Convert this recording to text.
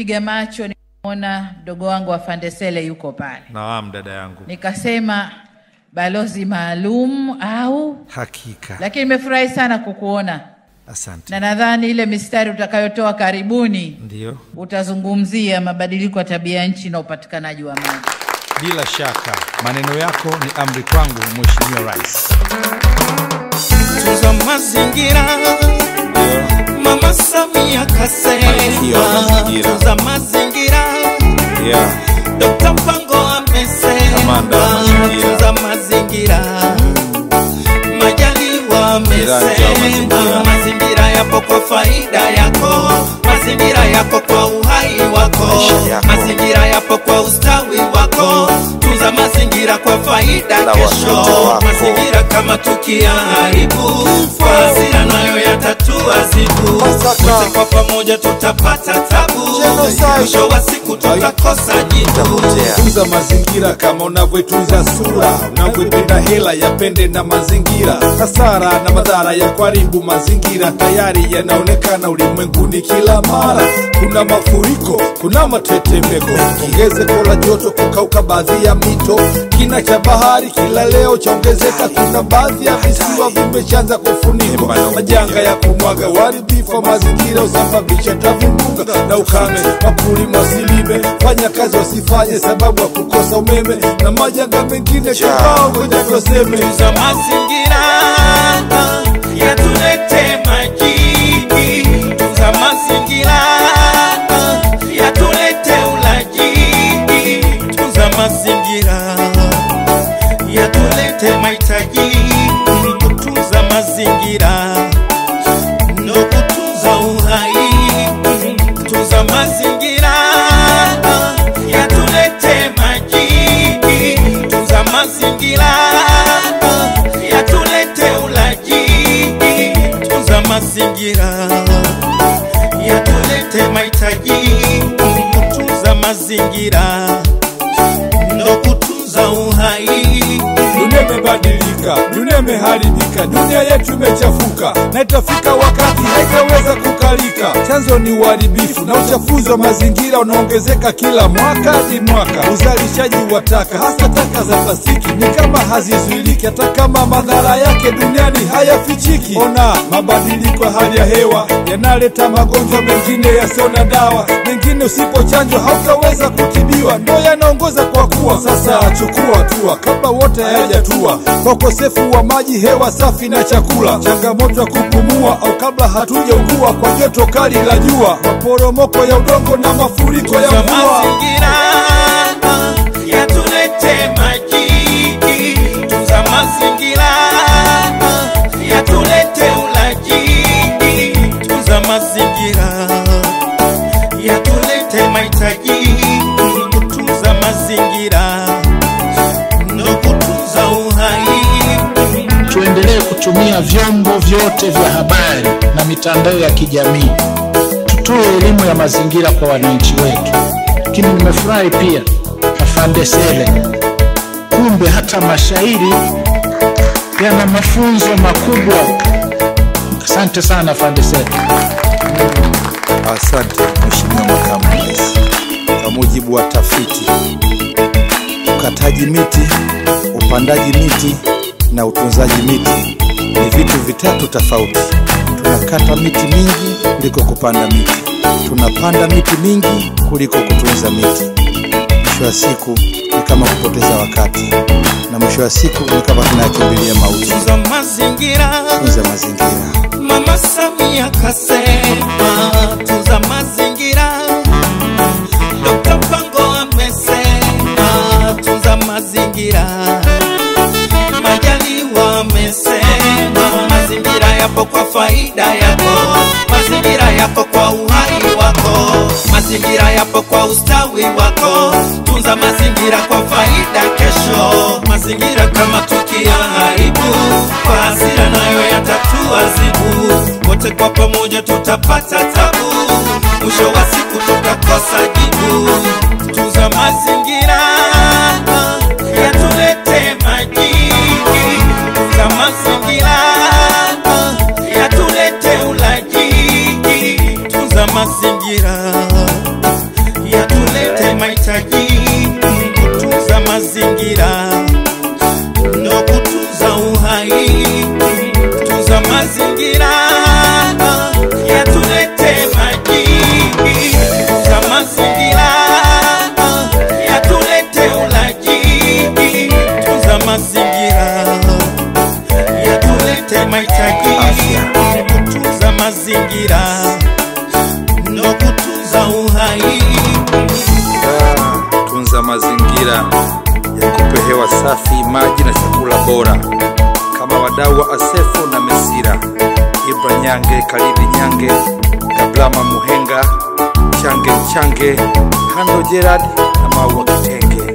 nilipopiga macho nimeona mdogo wangu wa Fandesele yuko pale, Naam, dada yangu, nikasema balozi maalum au, hakika. lakini nimefurahi sana kukuona Asante. na nadhani ile mistari utakayotoa karibuni Ndiyo, utazungumzia mabadiliko ya tabia nchi na upatikanaji wa maji. bila shaka maneno yako ni amri kwangu, Mheshimiwa Rais. Tunza mazingira Mama Samia Malkia wa kasema mazingira. tunza mazingira Yeah. Dr. Mpango amesema Kamanda wa mazingira. tunza mazingira Majaliwa Miradi ya amesema mazingira. mazingira yapo kwa faida yako mazingira yapo kwa uhai wako Maisha yako. mazingira yapo kwa ustawi wako tunza mazingira kwa faida Na kesho watoto wako. mazingira kama tukiyaharibu kwa hasira nayo yatatua zibu wote kwa pamoja tutapata tabu mwisho wa siku tutakosa jibu tunza mazingira kama unavyotunza sura unavyoipenda hela yapende na mazingira hasara na madhara ya kuharibu mazingira tayari yanaonekana ulimwenguni kila mara kuna mafuriko kuna matetemeko ongezeko la joto kukauka baadhi ya mito kina cha bahari kila leo chaongezeka kuna baadhi ya visiwa vimeshaanza kufunikwa majanga ya kumwaga uharibifu wa mazingira usababisha tavumbunga na ukame wakulima wasilime fanya kazi wasifanye sababu ya kukosa umeme na majanga mengine kibao ngoja vyoseme za mazingira yatulete maji za mazingira yatulete ulaji tunza mazingira yatulete mahitaji kutunza mazingira ndo kutunza uhai tunza mazingira yatulete maji tunza mazingira yatulete ulaji tunza mazingira yatulete mahitaji kutunza mazingira ndo kutunza uhai dunia imebadilika dunia imeharibika dunia yetu imechafuka na itafika wakati haitaweza kukalika chanzo ni uharibifu na uchafuzi wa mazingira unaongezeka kila mwaka hadi mwaka uzalishaji wa taka hasa taka za plastiki ni kama hazizuiliki hata kama madhara yake duniani hayafichiki ona mabadiliko ya hali ya hewa yanaleta magonjwa mengine yasiyo na dawa mengine usipochanjwa hautaweza kutibiwa ndo yanaongoza kwa kuwa sasa chukua hatua kabla wote hayajatua kwa ukosefu wa maji hewa safi na chakula changamoto ya kupumua au kabla hatujaugua kwa joto kali la jua maporomoko ya udongo na mafuriko ya za mvua mazingira yatulete maji tunza mazingira yatulete ulaji tunza mazingira yatulete mahitaji kutunza mazingira ndo kutunza uhai tuendelee kutumia vyombo vyote vya habari na mitandao ya kijamii, tutoe elimu ya mazingira kwa wananchi wetu. Lakini nimefurahi pia afande Sele, kumbe hata mashairi yana mafunzo makubwa. Asante sana afande Sele. Asante Mheshimiwa Makamu wa Rais. Kwa mujibu wa tafiti, ukataji miti, upandaji miti na utunzaji miti ni vitu vitatu tofauti. Tunakata miti mingi kuliko kupanda miti, tunapanda miti mingi kuliko kutunza miti. Mwisho wa siku ni kama kupoteza wakati, na mwisho wa siku ni kama tunayakimbilia mauti. tunza mazingira Tunza mazingira. Mama Samia kasema tunza mazingira, Dr. Mpango amesema tunza mazingira, Majaliwa amesema mazingira yapo kwa faida yako, mazingira yapo kwa uhai wako, mazingira yapo kwa ustawi wako, tunza mazingira kwa faida kesho, mazingira kama tukiyaharibu kwa hasira nayo yatatua zibu, wote kwa pamoja tutapata tabu, mwisho wa siku tutakosa jibu. Tunza mazingira yatulete maji, tunza mazingira yatulete ulaji, tunza mazingira mazingira ndo kutunza uhai. Tunza mazingira yatulete maji. Tunza mazingira yatulete ulaji. Tunza mazingira yatulete mahitaji. Kutunza mazingira ndo kutunza uhai. Ah, tunza mazingira yakupe hewa safi, maji na chakula bora, kama wadau wa Asefu na Mesira, Ibra Nyange, Kalidi Nyange, Kablama Muhenga, Change Change, Hando Gerard na Maua Kitenge.